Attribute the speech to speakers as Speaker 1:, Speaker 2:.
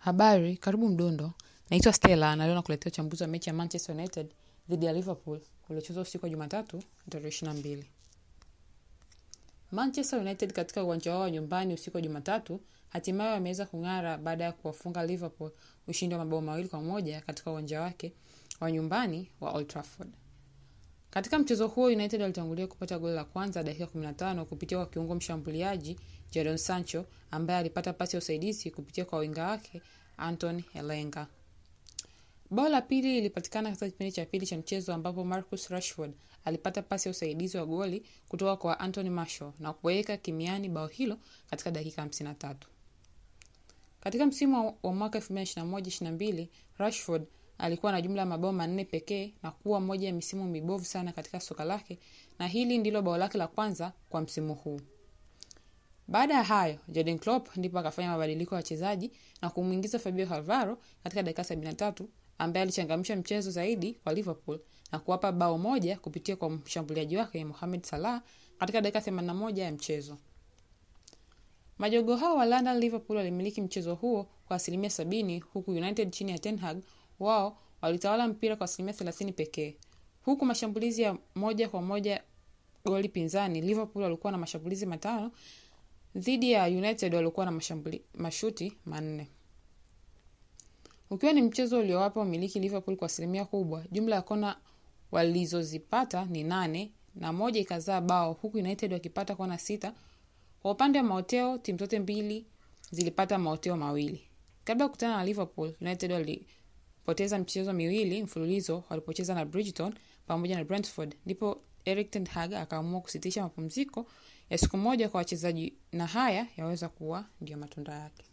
Speaker 1: Habari, karibu Mdundo. Naitwa Stella na leo nakuletea uchambuzi wa mechi ya Manchester United dhidi ya Liverpool uliochezwa usiku wa Jumatatu tarehe ishirini na mbili. Manchester United katika uwanja wao wa nyumbani usiku wa Jumatatu hatimaye wameweza kung'ara baada ya kuwafunga Liverpool ushindi wa mabao mawili kwa moja katika uwanja wake wa nyumbani wa Old Trafford. Katika mchezo huo United walitangulia kupata goli la kwanza dakika 15 kupitia kwa kiungo mshambuliaji Jadon Sancho ambaye alipata pasi ya usaidizi kupitia kwa winga wake Anton Elanga. Bao la pili lilipatikana katika kipindi cha pili cha mchezo ambapo Marcus Rashford alipata pasi ya usaidizi wa goli kutoka kwa Anthony Martial na kuweka kimiani bao hilo katika dakika 53. Katika msimu wa mwaka 2021-22 Rashford alikuwa na jumla ya mabao manne pekee na kuwa moja ya misimu mibovu sana katika soka lake, na hili ndilo bao lake la kwanza kwa msimu huu. Baada ya hayo, Jurgen Klopp ndipo akafanya mabadiliko ya wachezaji na kumwingiza Fabio Cannavaro katika dakika 73 ambaye alichangamsha mchezo zaidi kwa Liverpool na kuwapa bao moja kupitia kwa mshambuliaji wake Mohamed Salah katika dakika 81 ya mchezo. Majogo hao wa London Liverpool walimiliki mchezo huo kwa asilimia sabini huku United chini ya Ten Hag wao walitawala mpira kwa asilimia thelathini pekee. Huku mashambulizi ya moja kwa moja goli pinzani, Liverpool walikuwa na mashambulizi matano dhidi ya United walikuwa na mashambuli, mashuti manne, ukiwa ni mchezo uliowapa umiliki Liverpool kwa asilimia kubwa. Jumla ya kona walizozipata ni nane na moja ikazaa bao, huku United wakipata kona sita. Kwa upande wa maoteo, timu zote mbili zilipata maoteo mawili. Kabla ya kukutana na Liverpool, United walipoteza michezo miwili mfululizo walipocheza na Bridgeton pamoja na Brentford, ndipo Erik ten Hag akaamua kusitisha mapumziko ya siku moja kwa wachezaji, na haya yaweza kuwa ndio matunda yake.